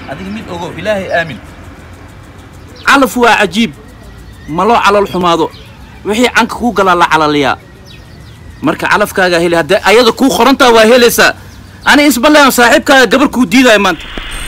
adiga mid ogow ilaahay aamin calaf waa cajiib ma loo calol xumaado wixii canka kuu galaa la calaliyaa marka calafkaagaa heli haddee ayada kuu qorantaa waa helaysaa ani isballean saaxiibkaaga gabar kuu diidaya maanta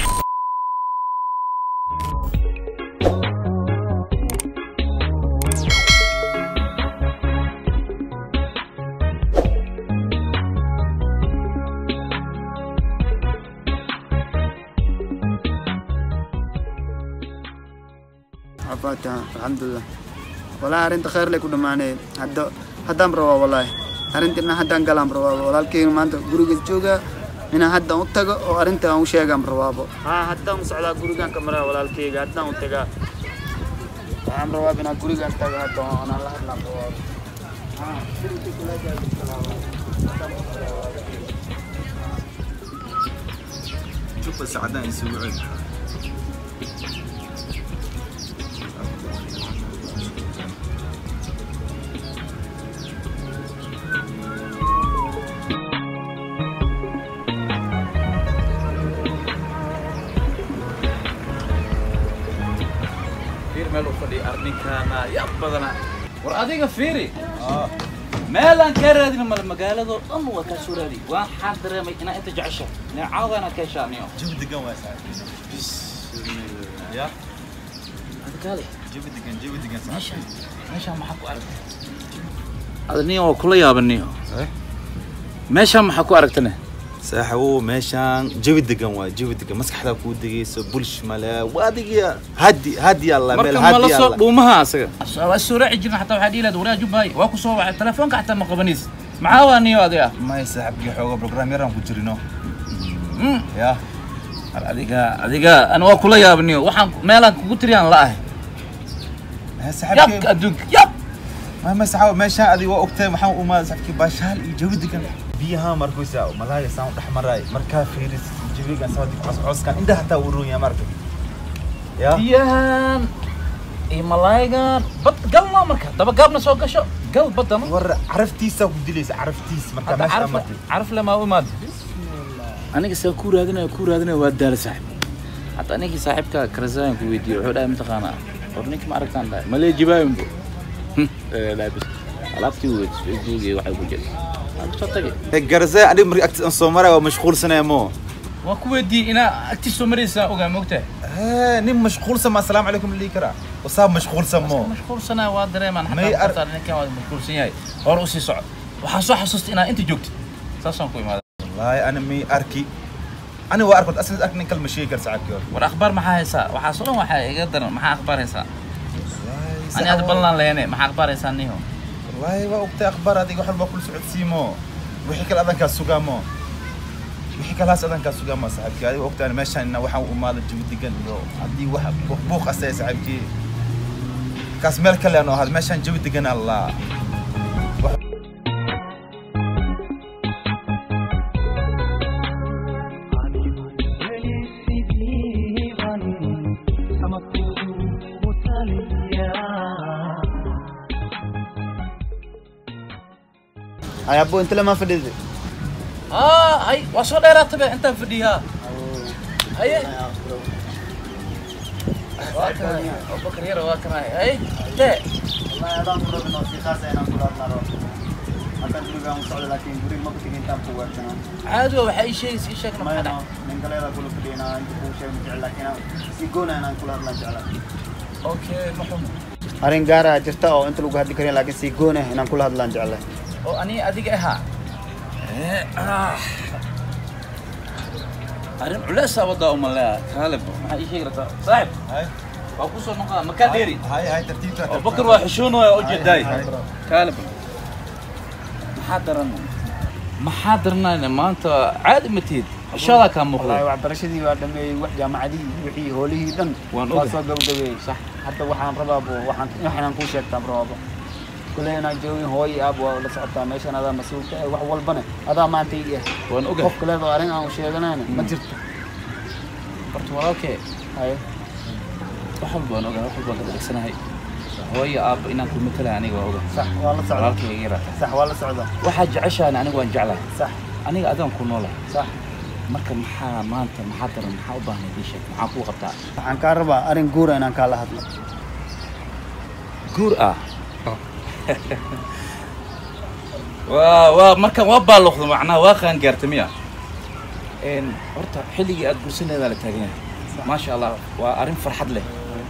عفاتها الحمد لله والله أرنت خير لك ودماني هدا هدام روا والله أرنت إن هدان قلام روا والله الكين ما أنت قريق جوجا إن هدا أتجا أو أرنت أو شيء قام روا ها هدا مسعدا قريقان كمرة والله الكين هدا أتجا قام روا بنا قريقان تجا هدا أنا الله الله روا ها شوف السعداء يسوعون fiir meel u fadhiya arninkaana yaa badana war adiga fiiri meelaan kaa raadina male magaaladoo dhan waa kaa soo raadi waxaan dareemay inaa inta jecesha neecawda inaad ka heshaaniyo jawi degan waa saaxiib ya adkaale jawi degan jawi degan meeshaan meeshaan maxaa ku aragtay adniyo waa kula yaabaniyo meeshaan maxaa ku aragtane saaxiibow meeshaan jawi degan waa jawi degan maskaxdaa kuu degayso bulsh male waa adiga hadi hadi alla meel marka mala hadi soo alla dhuumaha asaga waa soo raaci jirna xataa waxaa dhiilaad waraa jubbaay waa ku soo wacay telefoonka xataa ma qabanaysa maxaa waa niyo adiga may saaxiibkii xooga program yaraan ku jirino Mm. ya War adiga adiga ana waa kula yaabaniyo waxaan meelaan kugu tiriyaan la ahay Eh, yabka saaxiibkii adduunka yab ma ma saaxiibow meeshaan adiga waa ogtahay waxaan u imaaday saaxiibkii baashaal iyo jawi degan biyaha markuysa malaaya saan u dhex maraay markaa fiiris jawigan sawadii cooscooskan indhaha hataa uu roon yahay marka ya biyahan iyo malaayigan bad galno marka daba gaabna soo gasho gal badana war caraftiisa ku dilaysa caraftiis markaa hadda meesha caraf martay caraf lama u imaado aniga saa ku raadinaya ku raadinaya waa daala saaxib hataa ninkii saaxiibka karasayan ku weydiiyey wuxuu dhahay mataqaanaa war ninka ma aragtaan dhahay malee jibaayunbo laabis alaabtii weyd facebook iyo waxay ku jira waan kusoo tagay garzee aniga markii agtiis aan soo maray waa mashquulsanaya mo waa ku weydiiyey inaa agtiis soo maraysaa ogaa moogtahay Eh, nin mashquulsan ma asalaamu calaykum lii karaa wasaab mashquulsan mo mashquulsanaa waa dareemaan May ar- xataa ninkan waa mashquulsan yahay hore usii soco waxaan soo xasuustay inaa inta joogtid saasaan ku imaaday wallaahi ana mi arki ani waa arkod aslan ark nin kale ma sheegi kara saxaabkii hore war akhbaar maxaa haysaa waxaas oo dhan waxaa iga daran maxaa akhbaar haysaa Wallaahi, ani hadda sax- ballan leene maxaa akhbaar haysaa niho wallaahi waa ogtay akhbaar adiga wax walba kula socodsiimo wixii kale adankaa sugaamo wixii kalaas adankaa sugaamo saxaabkii adiga ogtay ani meeshaan ina waxaan u imaada jawi degan iyo haddii wax buuq buuq asaya saxaabkii kaas meel kale aan ahaad meeshaan jawi degan allaa هاي أبو أنت لما فديت aa hay waa soo dheeraatabe intaan fadhiyaa haye waa kanay abubakar yara waa kanay hay dee والله هذا مرة من وثيقة أنا كل مرة أكن كل يوم صعد لكن قريب ما بتجي أنت بقوة كمان caadi waa waxaa ii sheegaysa ii sheegna ما maxaa أنا dhac من قال هذا كله بدينا أنت كل شيء مجعل لكن سيجونا أنا كل هذا مجعل okay ma xumo أرين قارة جرتا أو أنت لو قاعد كرين لكن سيجونا أنا كل هذا مجعل oo aniga adiga ahaa arrin culeysaa wadaa umaleeya kaalib maxaa ii sheegi rabtaa saaxib hay waa ku soo noqdaa makaa dheeri hay hay tartiibta abubakar waa xishoonaya u jeedaay Hay. kaalib maxaa daran maxaa daranayna maanta caadi ma tihid xishoodaa kaa والله muuqda waxbarashadii waa dhameeyey wax jaamacadii wixii hoolihii dhan Waan waa ogahay. soo gabagabeeyey sax hadda waxaan rabaa bu waxaan waxaan kuu sheegtaan rabaaba kuley inaan joogin hooyo aab waa la socotaa meeshan adaa mas-uulka eh wax walbana adaa maanta ii ah waan ogahay qof kaleedo arrin aan sheeganayna ma jirto horta walaalkee haye wax walba waan ogahay wax walba waan ka dhagsanahay hooyo aabba inaan ku matalahay aniga waa ogahay sax waa la socdaa walaalkay iga yarata sax waa la socdaa waxaa jeceshahay aniga waan jeclahay sax aniga adaan ku noolahay sax marka maxaa maanta maxaa daran maxaa u baahnay ii sheeg maxaa kuu qabtaa waxaan kaa rabaa arrin guura inaan kaala hadlo guur ah waa waa markan waa baaluqda macnaha waa qaangaarta miya Een, horta xilligii aad guursaneedaa la taagan yahay maasha allah waa arrin farxad leh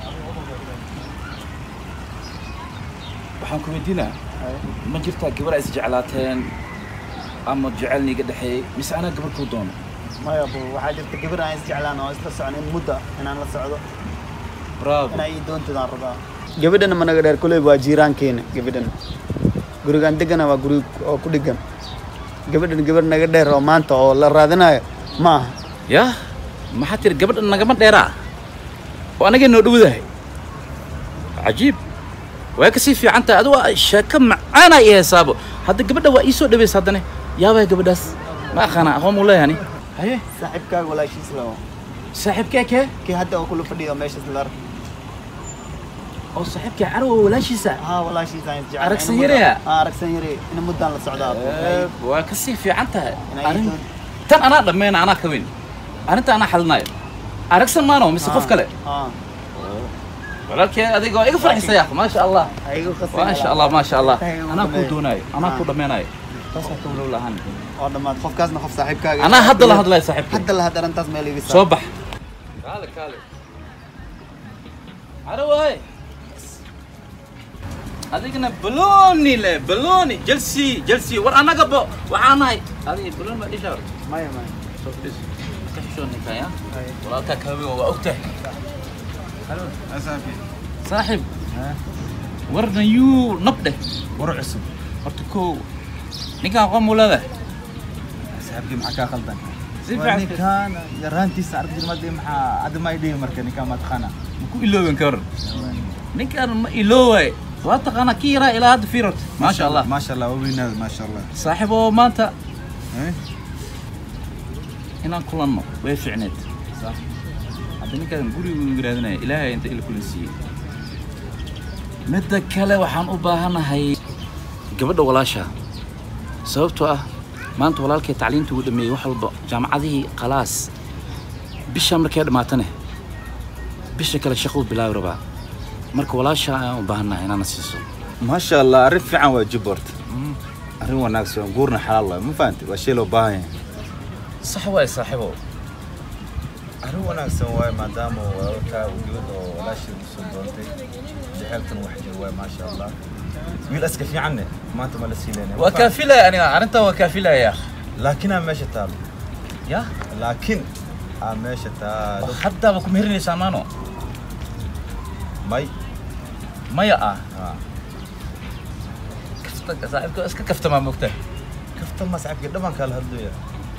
waxaan ku weydiinaa ma jirtaa gabar ay isjeclaateen ama jecel niiga dhexeeyey mise anaa gabar kuu doono maya bu waxaa jirta gabar aan isjeclaan oo isla socon in mudda inaan la socdo bravo inaa ii doontadaan rabaa gabadhana managa dheer kuley waa jiiraankeena gabadhana gurigaan degana waa guri oo ku dhigan gabadhan gabar naga dheer oo maanta oo la raadinayo ma aha yah maxaa tiri gabadhan nagama dheeraa oo anagay noo dhowdahay cajiib way kasii fiican tahay adigu waa sheeko macaana i heesaabo hadda gabadha waa ii soo dhawaysa haddane yaabaya gabadhaas ma aqaana aqoon muu leeyahani haye saaxiibkaaga walaashiis lawo saaxiibkee kee kii hadda oo kula fadhiyo meeshaas la ark oo saaxiibkee carowa walaashiisa haa walaashiis aan isjeclaan Aragsan yareya? haa aragsan yare ina muddaan la socdaa Eh, waa kasii fiican tahay Inay arrin doon- tan anaa dhammayna anaa ka weyn arrinta anaa xalinayo aragsan maano mise qof kale haa walaalkee adiga waa iga farxisaya maasha allah ayagu qasay maasha allah maasha allah Tahay ugu anaa kuu dhameeyo. doonaayo anaa Ah. kuu dhammaynayo taasaa ka walow lahaan oo dhammaad qofkaasna qof saaxiibkaaga anaa hadda la hadlaya saaxiibkay hadda la had arrintaas meel iga soo bax kaale kaale caro waay adigana baloni le baloni jelsi jelsi war annaga bo waxaa nahay adiga baloni baa dhishaa maya maya soo fadhiis ka xishoonikaya walaalkaa kaawiga waa ogtahay saaxiib warna yuu nab dheh war cusub horta kow ninkaan aqoon muu leedahay saaxiibkii maxaa kaa khaldan si Waa fiican ninkaan yaraantiisa arki jirmadii maxaa hadda ma idhihi marka ninkaan ma taqaana ku ilooben ka waran ninkaan ma iloowaay waa taqaanaa kii yaraa ilaa hadda fiirot maasha allah maasha allah waa weynaada maasha allah saaxiib oo maanta Eh? inaan kulanno way fiicneed hadda ninkaan gurigu yiraadinaya ilaahay inta ila kulan siiyey midda kale waxaan u baahanahay gabadha walaasha sababtoo ah maanta walaalkay tacliinta uu dhameeyey wax walba jaamacadihii khalaas bisha markay dhammaatane bisha kale shaquu bilaabi rabaa marka walaasha ayaan u baahanahay inaana siiso maasha allah arrin fiican waa jibort arrin wanaagsan guurna xalaal waay ma fahanti waa shay loo baahan yahay sax waay saaxiibow arrin wanaagsan waaye maadaama walaalkaa uu gabadha oo walaashii u soo doontay jaceylkan wax jir waaye maasha allah wiil aska fiicanne maanta ma la siileynaya waa kaafilaya aniga arrintan waa kaafilaya laakiin aa meesha taalo ya laakiin aa meesha taalo haddaaba ku meherinaysaa maano may maya ah haa kafta saaxiibka iska kaftamaa mogta kaftan ma saaxiibkii dhaban kala hadlaya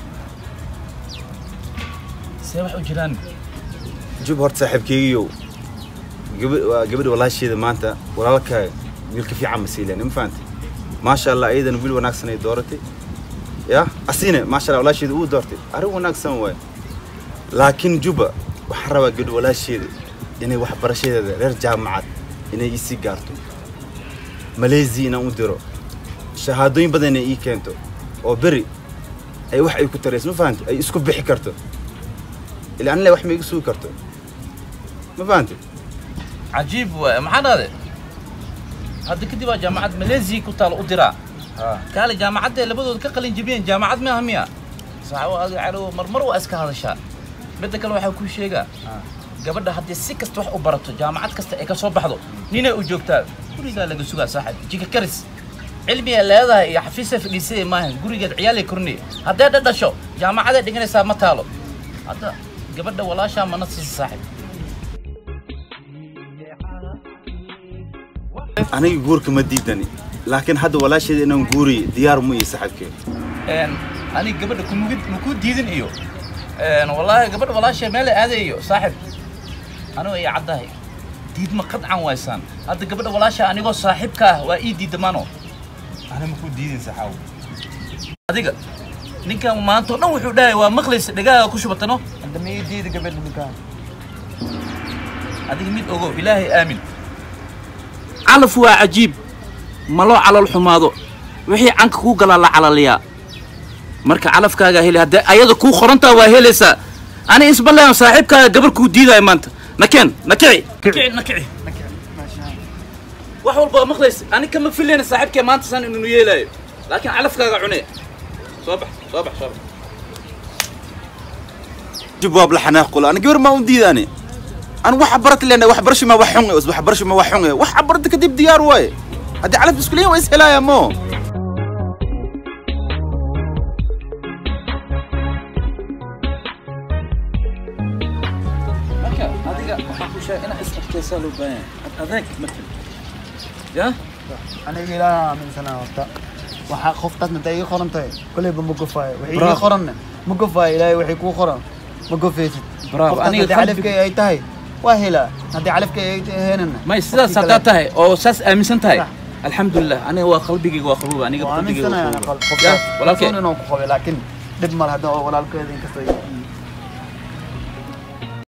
see wax u jiraan jub horta saaxiibkeygiiyow gaba- waa gabadha walaasheeda maanta walaalkaa wiilka fiican ma siileen ma fahantay maasha allah ayadana wiil wanaagsan ay dooratay ya asine maasha allah walaasheeda uu doortay arrin wanaagsan waay laakiin juba waxaan rabaa gabadha walaasheeda inay waxbarashadeeda reer jaamacad inay isii gaarto maleesiya inaan u diro shahaadooyin badan inay ii keento oo beri ay wax ay ku tarayso ma fahantay ay isku bixi karto ilaa anile wax ma iga sugi karto ma fahantay cajiib waay maxaa dhahde hadda kadib waa jaamacad maleesiya ku taalo u diraa kaale jaamacadda labadooda ka qalin jebiyeen jaamacad maaha miya saxaabo adiga calow marmar waa iska hadashaa midda kale waxaa kuu sheegaa gabadha haddii si kasta wax u barato jaamacad kasta ay ka soo baxdo ninay u joogtaa gurigaa laga sugaa saaxib jika karis cilmiga leedahay iyo xafiisa fadhiisaya maahan gurigeed ciyaalay kornay haddee dhadhasho jaamacaday dhiganaysaa ma taalo hadda gabadha walaashaa mana siisa saaxib aniga guurka ma diidani laakiin hadda walaasheeda inaan guuriyo diyaar mu iyo saxibkee een aniga gabadha kumugid maku diidin iyo een wallaahi gabadha walaashay meel ay aadayo saaxib anigu ay caddahay diidma qadcan waysaan hadda gabadha walaasha anigoo saaxiibka ah waa ii diidda mano ana maku diidin saxaaw adiga ninkan maanta oo dhan wuxuu dhahay waa maqlaysa dhegaaga ku shubatano hadda ma ii diida gabadha ninkaan adiga mid ogow ilaahay aamin calaf waa cajiib ma loo calal xumaado wixii canka kuu galaa la calaliyaa marka calafkaaga heli haddee ayada kuu qorantaa waa helaysaa ani isballean saaxiibkaaga gabar kuu diidaayo maanta nakeen nakici nakici nakici wax walba waa maqlaysa ani kama filayna saaxiibkee maanta san inuu yeelaayo laakiin calafkaaga cune soo bax soo bax soo bax جواب لحنا قول انا قبل ما وديداني انا واحد برت لنا واحد برش ما وحون واحد برش ما وحون واحد برت كدب ديار واي هدي على بسكليه ويسهلا يا مو marka adiga waxaan ku sheegay inaad is adkaysaa loo baahan yahay adeeg matal ya aniga ilaaha aaminsanaa horta waxaa qoftaasna intay ii qoran tahay kolleyba ma gofaayo wixii ii Bravo. qoranna ma gofaayo ilaahay waxay kuu qoran ma gofaysid Bravo. Qoftaas Aniga haddii qalbiga- calafkay ay tahay waa helaa haddii calafkay ay ahaynana may sidaas qofkii haddaa kale- tahay oo saas aaminsan tahay Sax. alxamdulilah aniga waa qalbigayga waa qabuuba aniga waa qalbigayga aaminsanaya waa ana qabuuba qol- ya qoftaas walaalkay kalsoon inaan ku qabay laakiin dhib male hadda oo walaalkeeda inkastoo